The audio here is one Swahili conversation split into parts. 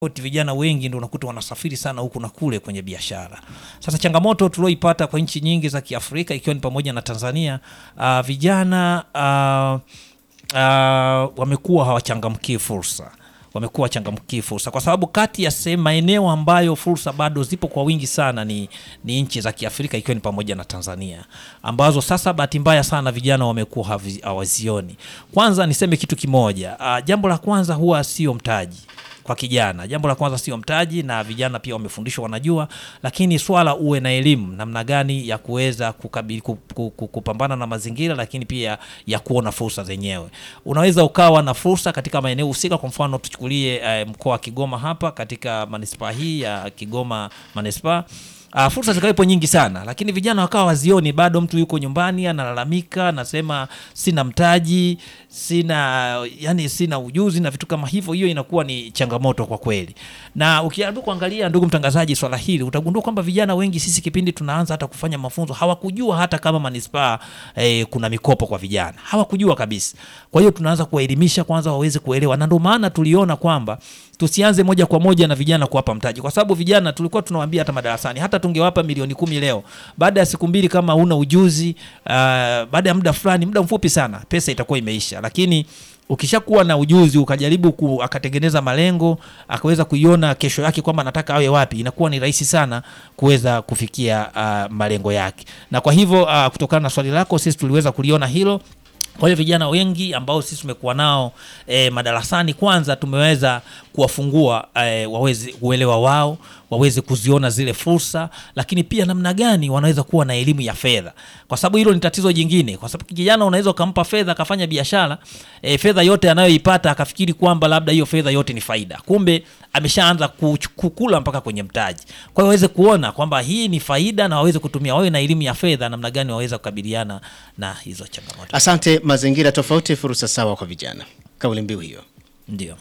Oti vijana wengi ndio unakuta wanasafiri sana huku na kule kwenye biashara. Sasa changamoto tulioipata kwa nchi nyingi za Kiafrika ikiwa ni pamoja na Tanzania, uh, vijana uh, uh, wamekuwa hawachangamkii fursa wamekuwa wachangamkii fursa kwa sababu kati ya sehemu maeneo ambayo fursa bado zipo kwa wingi sana ni, ni nchi za Kiafrika ikiwa ni pamoja na Tanzania ambazo sasa bahati mbaya sana vijana wamekuwa havi- hawazioni. Kwanza niseme kitu kimoja, uh, jambo la kwanza huwa sio mtaji kwa kijana. Jambo la kwanza sio mtaji, na vijana pia wamefundishwa, wanajua, lakini swala uwe na elimu namna gani ya kuweza kukabili, ku- ku- ku- kupambana na mazingira, lakini pia ya kuona fursa zenyewe. Unaweza ukawa na fursa katika maeneo husika. Kwa mfano tuchukulie eh, mkoa wa Kigoma hapa katika manispaa hii ya Kigoma manispaa Uh, fursa zikawepo nyingi sana lakini vijana wakawa wazioni. Bado mtu yuko nyumbani analalamika, anasema sina mtaji, sina yani, sina ujuzi na vitu kama hivyo. Hiyo inakuwa ni changamoto kwa kweli, na ukiandu kuangalia, ndugu mtangazaji, swala hili utagundua kwamba vijana wengi sisi kipindi tunaanza hata kufanya mafunzo hawakujua hata kama manispaa eh, kuna mikopo kwa vijana, hawakujua kabisa. Kwa hiyo tunaanza kuwaelimisha kwanza waweze kuelewa, na ndio maana tuliona kwamba tusianze moja kwa moja na vijana kuwapa mtaji, kwa sababu vijana tulikuwa tunawaambia hata madarasani, hata tungewapa milioni kumi leo, baada ya siku mbili kama huna ujuzi uh, baada ya muda fulani, muda mfupi sana, pesa itakuwa imeisha. Lakini ukishakuwa na ujuzi ukajaribu ku, akatengeneza malengo akaweza kuiona kesho yake kwamba anataka awe wapi, inakuwa ni rahisi sana kuweza kufikia uh, malengo yake. Na kwa hivyo uh, kutokana na swali lako, sisi tuliweza kuliona hilo kwa hiyo vijana wengi ambao sisi tumekuwa nao e, madarasani, kwanza tumeweza kuwafungua e, waweze uelewa wao waweze kuziona zile fursa, lakini pia namna gani wanaweza kuwa na elimu ya fedha, kwa sababu hilo ni tatizo jingine. Kwa sababu kijana unaweza ukampa fedha akafanya biashara e, fedha yote anayoipata akafikiri kwamba labda hiyo fedha yote ni faida, kumbe ameshaanza kuch- kukula mpaka kwenye mtaji. Kwa hiyo waweze kuona kwamba hii ni faida na waweze kutumia, wawe na elimu ya fedha, namna gani waweza kukabiliana na hizo changamoto. Asante. Mazingira tofauti, fursa sawa kwa vijana, kauli mbiu hiyo. Ndio.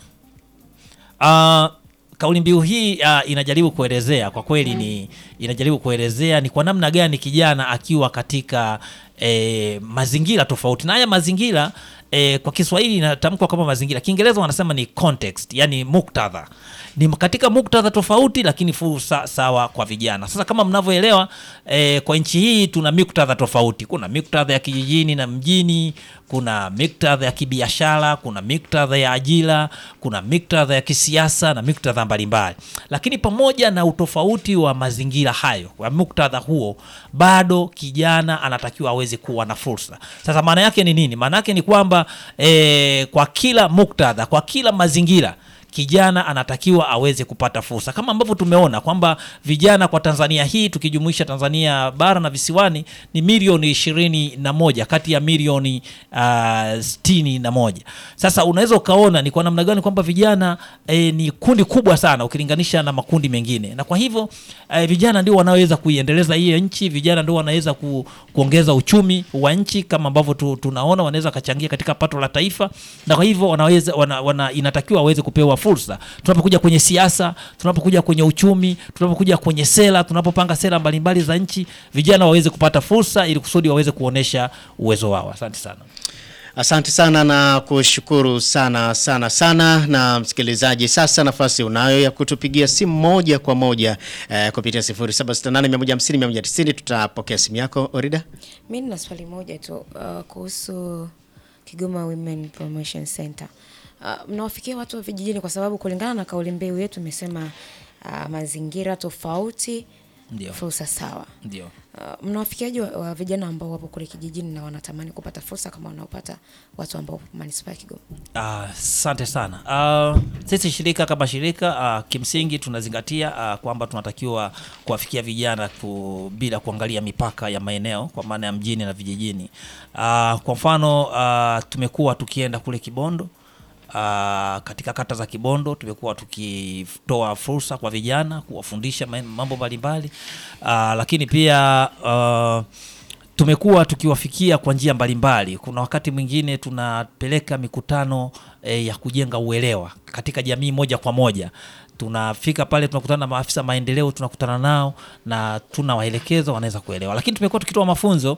Uh, kauli mbiu hii uh, inajaribu kuelezea kwa kweli ni inajaribu kuelezea ni kwa namna gani kijana akiwa katika eh, mazingira tofauti, na haya mazingira eh, kwa Kiswahili inatamkwa kama mazingira, Kiingereza wanasema ni context, yani muktadha ni katika muktadha tofauti, lakini fursa sawa kwa vijana. Sasa kama mnavyoelewa eh, kwa nchi hii tuna muktadha tofauti. Kuna muktadha ya kijijini na mjini, kuna muktadha ya kibiashara, kuna muktadha ya ajira, kuna muktadha ya kisiasa na muktadha mbalimbali. Lakini pamoja na utofauti wa mazingira hayo, wa muktadha huo, bado kijana anatakiwa aweze kuwa na fursa. Sasa maana yake ni nini? Maana yake ni kwamba eh, kwa kila muktadha, kwa kila mazingira kijana anatakiwa aweze kupata fursa kama ambavyo tumeona kwamba vijana kwa Tanzania hii tukijumuisha Tanzania bara na visiwani ni milioni ishirini na moja kati ya milioni uh, sitini na moja. Sasa unaweza ukaona ni kwa namna gani kwamba vijana eh, ni kundi kubwa sana ukilinganisha na makundi mengine, na kwa hivyo eh, vijana ndio wanaweza kuiendeleza hiyo nchi. Vijana ndio wanaweza ku, kuongeza uchumi wa nchi kama ambavyo tu, tunaona wanaweza kachangia katika pato la taifa, na kwa hivyo wanaweza wana, wana, inatakiwa waweze kupewa fursa tunapokuja kwenye siasa, tunapokuja kwenye uchumi, tunapokuja kwenye sera, tunapopanga sera mbalimbali za nchi, vijana waweze kupata fursa ili kusudi waweze kuonesha uwezo wao. Asante sana. Asante sana na kushukuru sana sana sana. Na msikilizaji, sasa nafasi unayo ya kutupigia simu moja kwa moja eh, kupitia 0768150190 tutapokea simu yako Orida. Mi nina swali moja tu uh, kuhusu Kigoma Women Promotion Center. Uh, mnawafikia watu wa vijijini kwa sababu kulingana na kauli mbiu yetu imesema uh, mazingira tofauti, Ndio. fursa sawa. Ndio. Uh, mnawafikiaje wa, wa vijana ambao wapo kule kijijini na wanatamani kupata fursa kama wanaopata watu ambao wapo manispaa ya Kigoma? Asante sana. Uh, sisi shirika kama shirika uh, kimsingi tunazingatia uh, kwamba tunatakiwa kuwafikia vijana ku, bila kuangalia mipaka ya maeneo kwa maana ya mjini na vijijini. Uh, kwa mfano uh, tumekuwa tukienda kule Kibondo Uh, katika kata za Kibondo tumekuwa tukitoa fursa kwa vijana kuwafundisha ma- mambo mbalimbali uh, lakini pia uh, tumekuwa tukiwafikia kwa njia mbalimbali. Kuna wakati mwingine tunapeleka mikutano eh, ya kujenga uelewa katika jamii moja kwa moja. Tunafika pale tunakutana na maafisa maendeleo, tunakutana nao na tunawaelekeza, wanaweza kuelewa. Lakini tumekuwa tukitoa mafunzo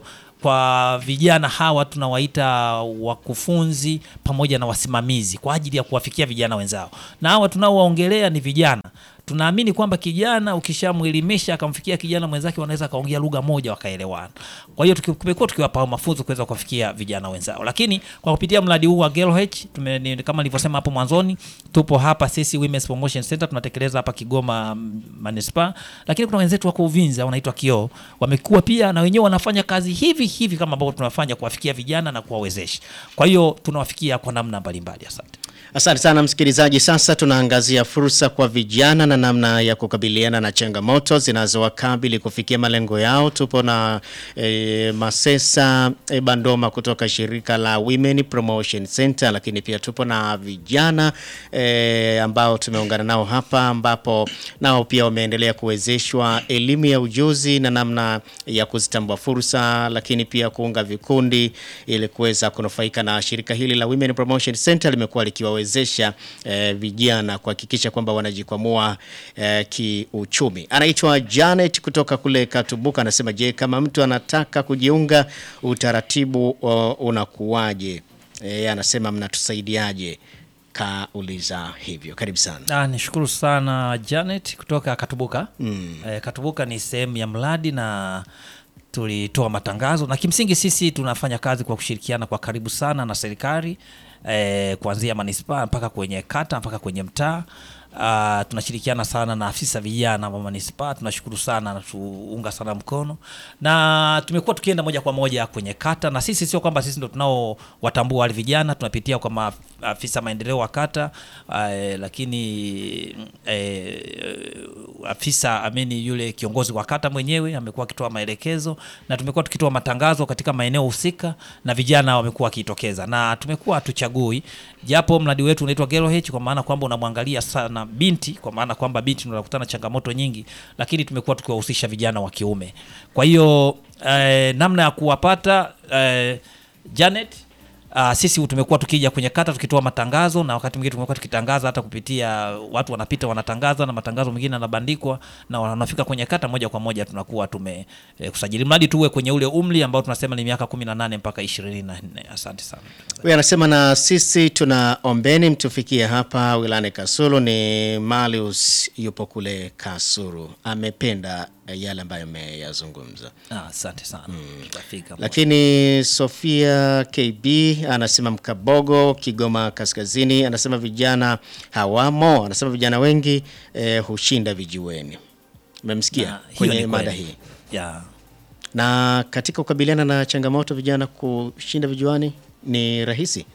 kwa vijana hawa tunawaita wakufunzi pamoja na wasimamizi kwa ajili ya kuwafikia vijana wenzao, na hawa tunaowaongelea ni vijana tunaamini kwamba kijana ukishamwelimisha akamfikia kijana mwenzake, wanaweza akaongea lugha moja wakaelewana. Kwa hiyo tuki- tumekuwa tukiwapa mafunzo kuweza kuwafikia vijana wenzao, lakini kwa kupitia mradi huu wa GeroH tume, ni, kama nilivyosema hapo mwanzoni, tupo hapa sisi Women's Promotion Center tunatekeleza hapa Kigoma mm, manispaa, lakini kuna wenzetu wako Uvinza wanaitwa Kioo, wamekuwa pia na wenyewe wanafanya kazi hivi hivi kama ambavyo tunafanya kuwafikia vijana na kuwawezesha. Kwa hiyo tunawafikia kwa namna mbalimbali. Asante. Asante sana msikilizaji. Sasa tunaangazia fursa kwa vijana na namna ya kukabiliana na changamoto zinazowakabili kufikia malengo yao. Tupo na e, Masesa e, Bandoma kutoka shirika la Women Promotion Center, lakini pia tupo na vijana e, ambao tumeungana nao hapa, ambapo nao pia wameendelea kuwezeshwa elimu ya ujuzi na namna ya kuzitambua fursa, lakini pia kuunga vikundi ili kuweza kunufaika na shirika hili la Women Promotion Center limekuwa likiwawezesha eh, vijana kuhakikisha kwamba wanajikwamua eh, kiuchumi. Anaitwa Janet kutoka kule Katubuka, anasema je, kama mtu anataka kujiunga utaratibu o, unakuwaje? Eh, anasema mnatusaidiaje? Kauliza hivyo. Karibu sana. Ah, nishukuru sana Janet kutoka Katubuka. Mm. Eh, Katubuka ni sehemu ya mradi na tulitoa matangazo na kimsingi sisi tunafanya kazi kwa kushirikiana kwa karibu sana na serikali eh, kuanzia manispaa mpaka kwenye kata mpaka kwenye mtaa. Uh, tunashirikiana sana na afisa vijana wa manispaa. Tunashukuru sana na tuunga sana mkono, na tumekuwa tukienda moja kwa moja kwenye kata, na sisi sio kwamba sisi ndo tunao watambua wale vijana, tunapitia kwa maafisa maendeleo wa kata uh, lakini eh, afisa amini yule kiongozi wa kata mwenyewe amekuwa akitoa maelekezo, na tumekuwa tukitoa matangazo katika maeneo husika, na vijana wamekuwa wakitokeza, na tumekuwa hatuchagui, japo mradi wetu unaitwa GeroH kwa maana kwamba unamwangalia sana binti, kwa maana kwamba binti ndio anakutana na changamoto nyingi, lakini tumekuwa tukiwahusisha vijana wa kiume. Kwa hiyo eh, namna ya kuwapata eh, Janet Uh, sisi tumekuwa tukija kwenye kata tukitoa matangazo na wakati mwingine tumekuwa tukitangaza hata kupitia watu wanapita wanatangaza na matangazo mengine yanabandikwa na wanafika kwenye kata moja kwa moja tunakuwa tume eh, kusajili mradi tuwe kwenye ule umri ambao tunasema ni miaka 18 mpaka 24. Asante sana. Huyu anasema na sisi tuna ombeni mtufikie hapa wilayani Kasulu. Ni Malius yupo kule Kasulu, amependa yale ambayo ameyazungumza. Ah, asante sana. Tutafika. Lakini Sofia KB anasema Mkabogo, Kigoma Kaskazini, anasema vijana hawamo, anasema vijana wengi eh, hushinda vijiweni. Umemsikia Na hiyo kwenye ni mada kweli. hii. Yeah. Na katika kukabiliana na changamoto vijana kushinda vijiwani ni rahisi.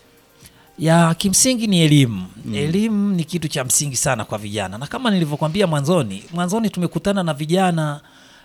ya kimsingi ni elimu. Elimu ni kitu cha msingi sana kwa vijana, na kama nilivyokuambia mwanzoni, mwanzoni tumekutana na vijana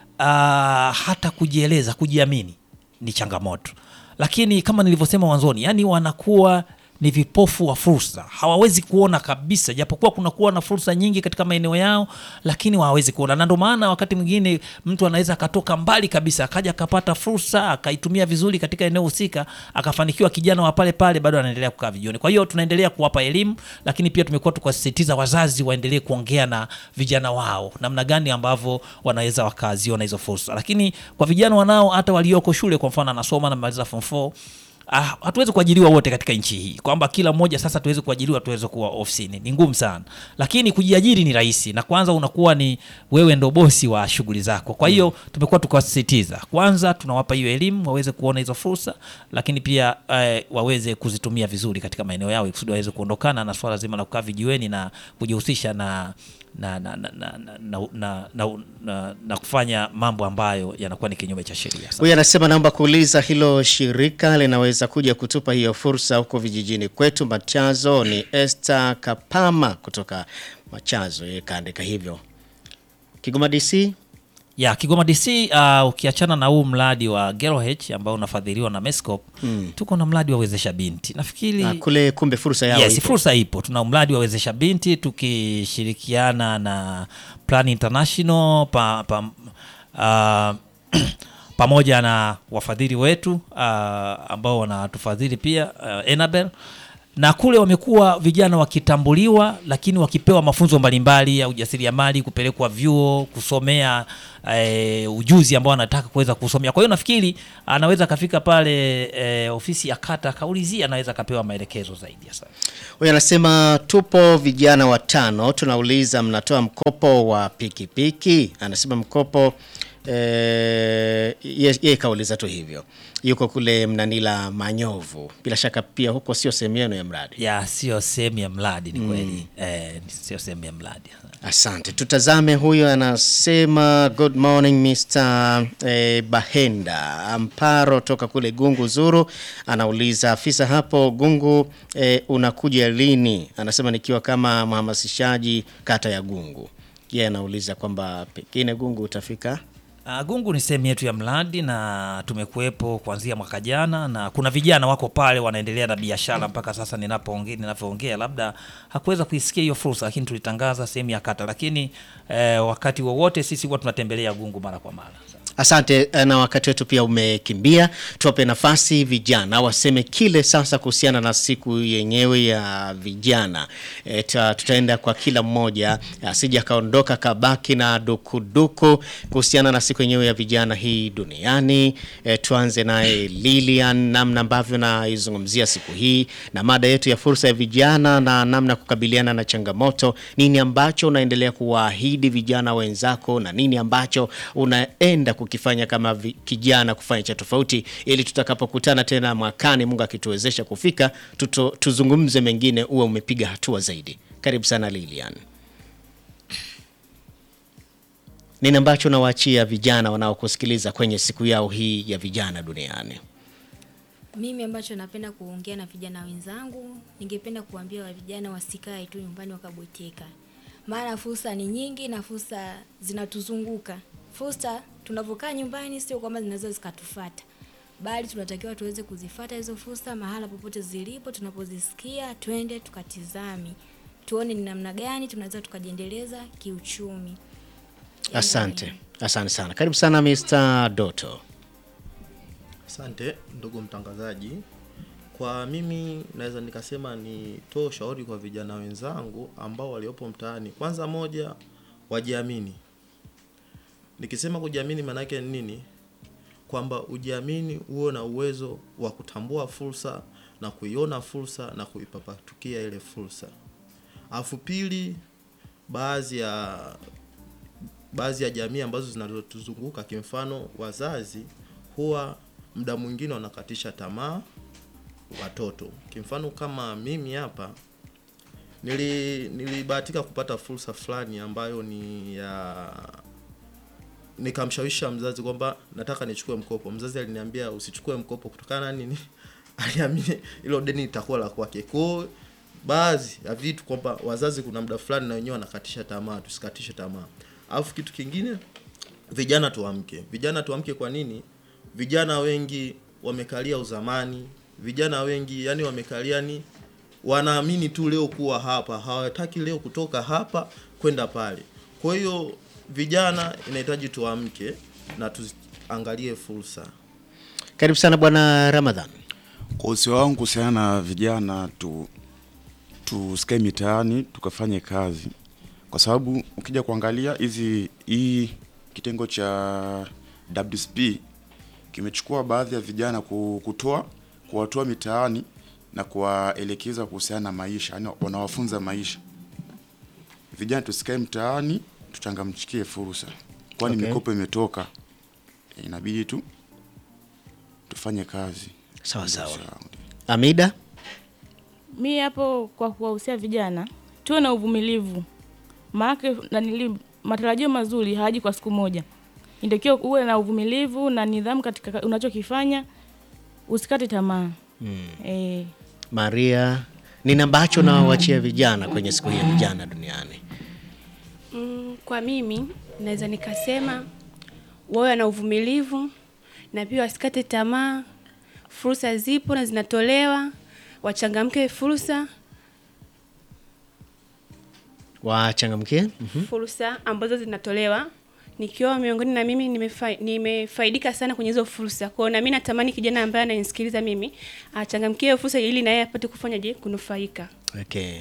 uh, hata kujieleza, kujiamini ni changamoto, lakini kama nilivyosema mwanzoni, yani wanakuwa ni vipofu wa fursa, hawawezi kuona kabisa, japokuwa kunakuwa na fursa nyingi katika maeneo yao, lakini hawawezi kuona, na ndio maana wakati mwingine mtu anaweza akatoka mbali kabisa akaja akapata fursa akaitumia vizuri katika eneo husika akafanikiwa, kijana wa pale pale bado anaendelea kukaa vijioni. Kwa hiyo tunaendelea kuwapa elimu, lakini pia tumekuwa tukiwasisitiza wazazi waendelee kuongea na vijana wao namna gani ambavyo wanaweza wakaziona hizo fursa, lakini kwa vijana wanao hata walioko shule, kwa mfano anasoma na maliza form 4 Ah, hatuwezi kuajiriwa wote katika nchi hii, kwamba kila mmoja sasa tuweze kuajiriwa tuweze kuwa ofisini, ni ngumu sana, lakini kujiajiri ni rahisi, na kwanza unakuwa ni wewe ndo bosi wa shughuli zako. Kwa hiyo tumekuwa tukiwasisitiza, kwanza tunawapa hiyo elimu waweze kuona hizo fursa, lakini pia eh, waweze kuzitumia vizuri katika maeneo yao, kusudi waweze kuondokana na swala zima la kukaa vijiweni na kujihusisha na na na, na, na, na, na, na, na, na, na kufanya mambo ambayo yanakuwa ni kinyume cha sheria. Huyu anasema naomba kuuliza hilo shirika linaweza kuja kutupa hiyo fursa huko vijijini kwetu Machazo. Ni Esther Kapama kutoka Machazo, yeye kaandika hivyo. Kigoma DC ya Kigoma DC uh, ukiachana na huu mradi wa GeroH ambao unafadhiliwa na Mescop tuko na mradi wa wezesha binti nafikiri ah, kule kumbe fursa yao yes, ipo. fursa ipo. Tuna mradi wa wezesha binti tukishirikiana na Plan International pa, pa, uh, pamoja na wafadhili wetu uh, ambao wanatufadhili pia uh, Enabel na kule wamekuwa vijana wakitambuliwa, lakini wakipewa mafunzo mbalimbali ya ujasiriamali, kupelekwa vyuo kusomea e, ujuzi ambao anataka kuweza kusomea. Kwa hiyo nafikiri anaweza akafika pale e, ofisi ya kata akaulizia, anaweza akapewa maelekezo zaidi. Asante. Huyu anasema tupo vijana watano, tunauliza mnatoa mkopo wa pikipiki? Anasema mkopo eh, ye- yeye kauliza tu hivyo, yuko kule Mnanila Manyovu, bila shaka pia huko sio sehemu yenu ya mradi. ya sio sehemu ya mradi ni kweli eh, sio sehemu ya mradi Asante, tutazame. Huyo anasema good morning Mr. eh, Bahenda Amparo toka kule Gungu Zuru, anauliza afisa hapo Gungu eh, unakuja lini? Anasema nikiwa kama mhamasishaji kata ya Gungu. Yeye anauliza kwamba pengine Gungu utafika Uh, Gungu ni sehemu yetu ya mradi na tumekuwepo kuanzia mwaka jana, na kuna vijana wako pale wanaendelea na biashara mpaka sasa ninapoongea ninavyoongea, labda hakuweza kuisikia hiyo fursa, lakini tulitangaza sehemu ya kata, lakini eh, wakati wowote sisi huwa tunatembelea Gungu mara kwa mara. Asante eh, na wakati wetu pia umekimbia, tuwape nafasi vijana waseme kile sasa kuhusiana na siku yenyewe ya vijana. E, ta, tutaenda kwa kila mmoja asije akaondoka kabaki na dukuduku kuhusiana na siku yenyewe ya vijana hii duniani. E, tuanze naye Lilian, namna ambavyo naizungumzia siku hii na mada yetu ya fursa ya vijana na namna kukabiliana na changamoto. Nini ambacho unaendelea kuwaahidi vijana wenzako na nini ambacho unaenda kukifanya kama vi, kijana kufanya cha tofauti, ili tutakapokutana tena mwakani, Mungu akituwezesha kufika, tuto, tuzungumze mengine, uwe umepiga hatua zaidi. Karibu sana Lilian. Nini ambacho nawaachia vijana wanaokusikiliza kwenye siku yao hii ya vijana duniani? Mimi ambacho napenda kuongea na vijana wenzangu, ningependa kuambia wa vijana wasikae tu nyumbani wakabweteka, maana fursa ni nyingi na fursa zinatuzunguka. Fursa tunavyokaa nyumbani sio kwamba zinaweza zikatufata, bali tunatakiwa tuweze kuzifata hizo fursa mahala popote zilipo. Tunapozisikia twende tukatizame, tuone ni namna gani tunaweza tukajiendeleza kiuchumi. Asante, asante sana. Karibu sana Mr. Doto. Asante ndugu mtangazaji. Kwa mimi naweza nikasema nitoe ushauri kwa vijana wenzangu ambao waliopo mtaani. Kwanza moja, wajiamini. Nikisema kujiamini maana yake ni nini? Kwamba ujiamini, uwe na uwezo wa kutambua fursa na kuiona fursa na kuipapatukia ile fursa. Alafu pili, baadhi ya baadhi ya jamii ambazo zinazotuzunguka kimfano wazazi huwa muda mwingine wanakatisha tamaa watoto. Kimfano kama mimi hapa nili nilibahatika kupata fursa fulani ambayo ni ya nikamshawisha mzazi kwamba nataka nichukue mkopo. Mzazi aliniambia usichukue mkopo kutokana na nini? Aliamini hilo deni litakuwa la kwake. Kwa hiyo baadhi ya vitu kwamba wazazi kuna muda fulani na wenyewe wanakatisha tamaa, tusikatishe tamaa. Alafu kitu kingine vijana tuamke. Vijana tuamke kwa nini? Vijana wengi wamekalia uzamani. Vijana wengi yani wamekalia ni wanaamini tu leo kuwa hapa, hawataki leo kutoka hapa kwenda pale. Kwa hiyo vijana inahitaji tuamke na tuangalie fursa. Karibu sana Bwana Ramadhan. Kwa usio wangu kuhusiana na vijana tu tusikae mitaani tukafanye kazi, kwa sababu ukija kuangalia hizi hii kitengo cha WSP kimechukua baadhi ya vijana ku- kutoa kuwatoa mitaani na kuwaelekeza kuhusiana na maisha, yani wanawafunza maisha. Vijana tusikae mtaani, tuchangamchikie fursa, kwani Okay. mikopo imetoka, inabidi tu tufanye kazi. Sawa sawa. Sawa. Amida, Mi hapo kwa kuwahusia vijana tuwe na uvumilivu, maanake nanili matarajio mazuri hayaji kwa siku moja. Inatakiwa uwe na uvumilivu na nidhamu katika ka- unachokifanya, usikate tamaa mm. E, Maria, nini ambacho nawachia vijana kwenye siku hii ya vijana duniani? Mm, kwa mimi naweza nikasema wawe na uvumilivu na pia wasikate tamaa. Fursa zipo na zinatolewa, wachangamke fursa Wachangamkie. fursa ambazo zinatolewa nikiwa miongoni na mimi nimefai, nimefaidika sana kwenye hizo fursa. Kwa hiyo na mimi natamani kijana ambaye ananisikiliza mimi achangamkie hiyo fursa ili na yeye apate kufanya je, kunufaika. Okay.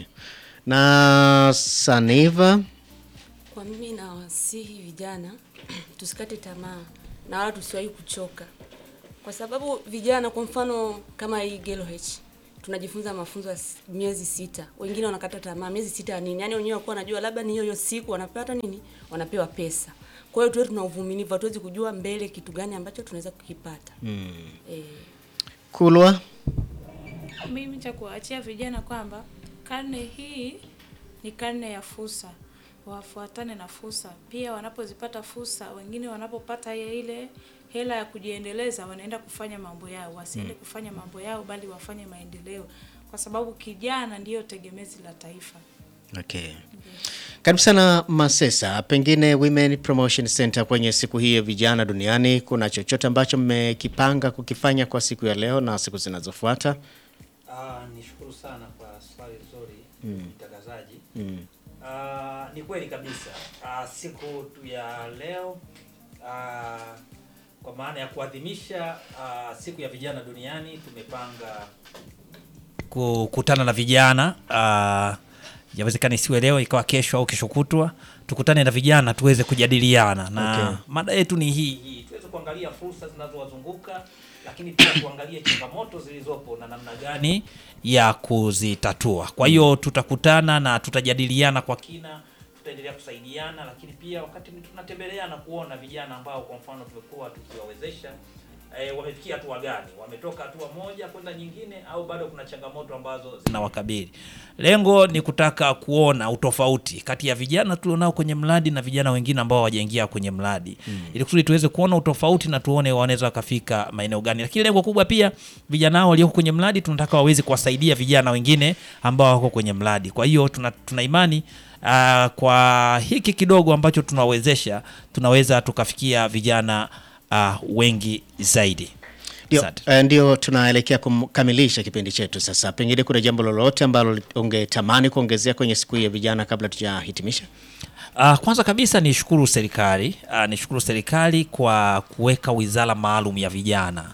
Na Saniva, Kwa mimi nawasihi vijana tusikate tamaa na wala tusiwahi kuchoka, kwa sababu vijana, kwa mfano kama hii GeloH tunajifunza mafunzo ya s- miezi sita, wengine wanakata tamaa miezi sita ya nini? Yani wenyewe wakuwa wanajua labda ni hiyo hiyo siku wanapata nini, wanapewa pesa. Kwa hiyo tuwe tuna uvumilivu, hatuwezi kujua mbele kitu gani ambacho tunaweza kukipata mm. eh, Kulwa, Mimi cha kuwaachia vijana kwamba karne hii ni karne ya fursa, wafuatane na fursa. Pia wanapozipata fursa, wengine wanapopata ile ile hela ya kujiendeleza, wanaenda kufanya mambo yao, wasiende kufanya mambo yao, bali wafanye maendeleo, kwa sababu kijana ndiyo tegemezi la taifa. okay. Karibu sana Masesa, pengine Women Promotion Center kwenye siku hii ya vijana duniani, kuna chochote ambacho mmekipanga kukifanya kwa siku ya leo na siku zinazofuata? Ah, nishukuru sana kwa swali zuri mtangazaji. Ah, ni kweli kabisa. Ah, siku tu ya leo ah, kwa maana ya kuadhimisha ah, siku ya vijana duniani tumepanga kukutana na vijana ah, yawezekana isiwe leo ikawa kesho au kesho kutwa tukutane na vijana tuweze kujadiliana na Okay. mada yetu ni hii hii tuweze kuangalia fursa zinazowazunguka lakini pia kuangalia changamoto zilizopo na namna gani ya kuzitatua kwa hiyo tutakutana na tutajadiliana kwa kina tutaendelea kusaidiana lakini pia wakati tunatembeleana kuona vijana ambao kwa mfano tumekuwa tukiwawezesha e, wamefikia hatua gani wametoka hatua moja kwenda nyingine au bado kuna changamoto ambazo zinawakabili lengo ni kutaka kuona utofauti kati ya vijana tulionao kwenye mradi na vijana wengine ambao hawajaingia kwenye mradi mm. ili kusudi tuweze kuona utofauti na tuone wanaweza wakafika maeneo gani lakini lengo kubwa pia vijana hao walioko kwenye mradi tunataka waweze kuwasaidia vijana wengine ambao wako kwenye mradi kwa hiyo tuna, tuna imani uh, kwa hiki kidogo ambacho tunawezesha tunaweza tukafikia vijana uh, wengi zaidi Ndio, Asante. eh, ndio tunaelekea kukamilisha kipindi chetu sasa. Pengine kuna jambo lolote ambalo ungetamani kuongezea kwenye siku hii ya vijana kabla tujahitimisha? Uh, kwanza kabisa nishukuru serikali uh, nishukuru serikali kwa kuweka wizara maalum ya vijana.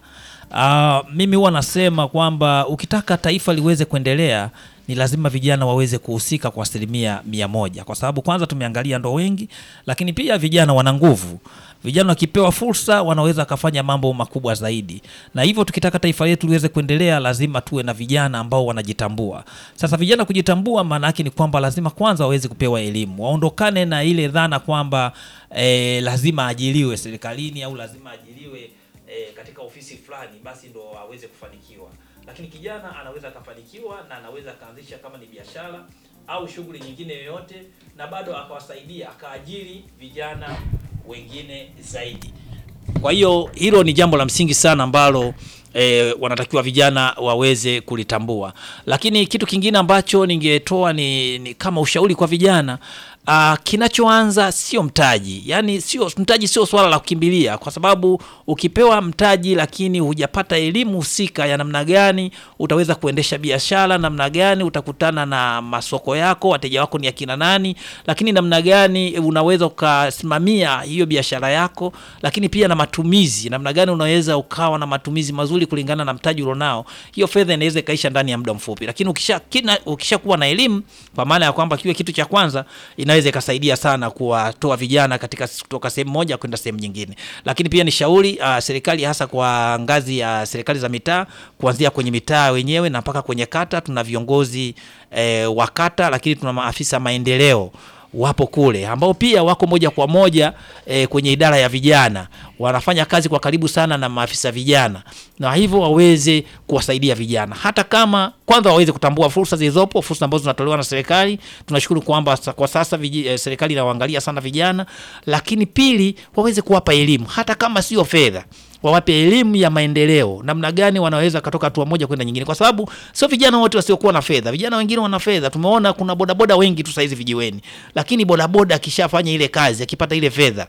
Uh, mimi huwa nasema kwamba ukitaka taifa liweze kuendelea ni lazima vijana waweze kuhusika kwa asilimia mia moja kwa sababu kwanza tumeangalia ndo wengi, lakini pia vijana wana nguvu. Vijana wakipewa fursa wanaweza wakafanya mambo makubwa zaidi, na hivyo tukitaka taifa letu liweze kuendelea lazima tuwe na vijana ambao wanajitambua. Sasa vijana kujitambua, maana yake ni kwamba lazima kwanza waweze kupewa elimu, waondokane na ile dhana kwamba eh, lazima ajiriwe serikalini au lazima ajiriwe eh, katika ofisi fulani basi ndo aweze kufanikiwa lakini kijana anaweza akafanikiwa na anaweza akaanzisha kama ni biashara au shughuli nyingine yoyote na bado akawasaidia akaajiri vijana wengine zaidi kwa hiyo hilo ni jambo la msingi sana ambalo e, wanatakiwa vijana waweze kulitambua lakini kitu kingine ambacho ningetoa ni, ni kama ushauri kwa vijana Uh, kinachoanza sio mtaji yaani sio mtaji sio swala la kukimbilia kwa sababu ukipewa mtaji lakini hujapata elimu husika ya namna gani utaweza kuendesha biashara namna gani utakutana na masoko yako wateja wako ni akina nani lakini namna gani unaweza ukasimamia hiyo biashara yako lakini pia na matumizi namna gani unaweza ukawa na matumizi mazuri kulingana na mtaji ulionao hiyo fedha inaweza ikaisha ndani ya muda mfupi lakini ukisha kina, ukishakuwa na elimu kwa maana ya kwamba kiwe kitu cha kwanza inaweza ikasaidia sana kuwatoa vijana katika kutoka sehemu moja kwenda sehemu nyingine lakini pia ni shauri uh, serikali hasa kwa ngazi ya serikali za mitaa kuanzia kwenye mitaa wenyewe na mpaka kwenye kata tuna viongozi eh, wa kata lakini tuna maafisa maendeleo wapo kule ambao pia wako moja kwa moja e, kwenye idara ya vijana wanafanya kazi kwa karibu sana na maafisa vijana na hivyo waweze kuwasaidia vijana hata kama kwanza waweze kutambua fursa zilizopo fursa ambazo zinatolewa na serikali tunashukuru kwamba sa- kwa sasa viji, e, serikali inawaangalia sana vijana lakini pili waweze kuwapa elimu hata kama sio fedha wawape elimu ya maendeleo namna gani wanaweza katoka hatua moja kwenda nyingine kwa sababu sio vijana wote wasiokuwa na fedha vijana wengine wana fedha tumeona kuna bodaboda wengi tu saizi vijiweni lakini bodaboda akishafanya ile kazi akipata ile fedha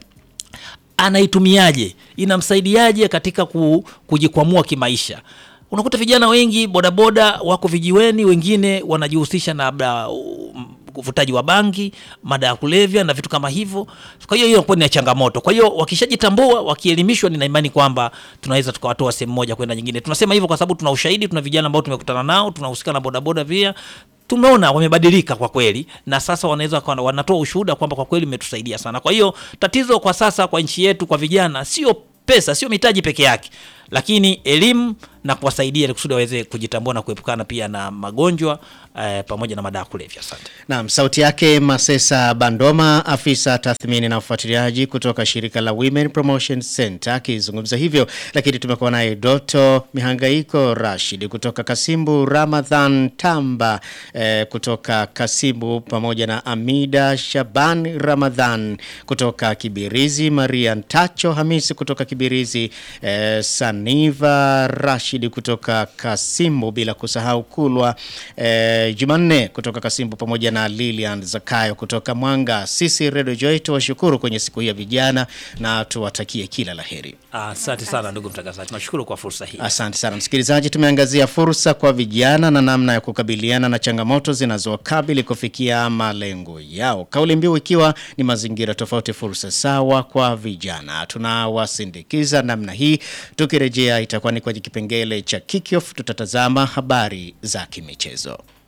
anaitumiaje inamsaidiaje katika ku, kujikwamua kimaisha unakuta vijana wengi bodaboda wako vijiweni wengine wanajihusisha na labda um, uvutaji wa bangi, mada ya kulevya na vitu kama hivyo. Kwa hiyo hiyo inakuwa ni changamoto. Kwa hiyo wakishajitambua, wakielimishwa, nina imani kwamba tunaweza tukawatoa sehemu moja kwenda nyingine. Tunasema hivyo kwa sababu tuna ushahidi, tuna vijana ambao tumekutana nao, tunahusika na bodaboda pia tumeona wamebadilika kwa kweli, na sasa wanaweza wakawa- wanatoa ushuhuda kwamba kwa kweli imetusaidia sana. Kwa hiyo tatizo kwa sasa kwa nchi yetu, kwa vijana, sio pesa, sio mitaji peke yake, lakini elimu na kuwasaidia ili kusudi waweze kujitambua na kuepukana pia na magonjwa eh, pamoja na madawa ya kulevya. Asante. Naam, sauti yake Masesa Bandoma, afisa tathmini na ufuatiliaji kutoka shirika la Women Promotion Center akizungumza hivyo, lakini tumekuwa naye Doto Mihangaiko Rashid kutoka Kasimbu, Ramadhan Tamba eh, kutoka Kasimbu, pamoja na Amida Shaban Ramadhan kutoka Kibirizi, Maria Ntacho Hamisi kutoka Kibirizi, eh, Saniva Rashid kutoka Kasimbu, bila kusahau Kulwa eh, Jumanne kutoka Kasimbu pamoja na Lilian Zakayo kutoka Mwanga. Sisi Radio Joy tuwashukuru kwenye siku hii ya vijana na tuwatakie kila laheri. Asante sana ndugu mtangazaji, tunashukuru kwa fursa hii. Asante sana msikilizaji, tumeangazia fursa kwa vijana na namna ya kukabiliana na changamoto zinazowakabili kufikia malengo yao, kauli mbiu ikiwa ni mazingira tofauti, fursa sawa kwa vijana. Tunawasindikiza namna hii. Tukirejea itakuwa ni kwenye kipengele cha kickoff, tutatazama habari za kimichezo.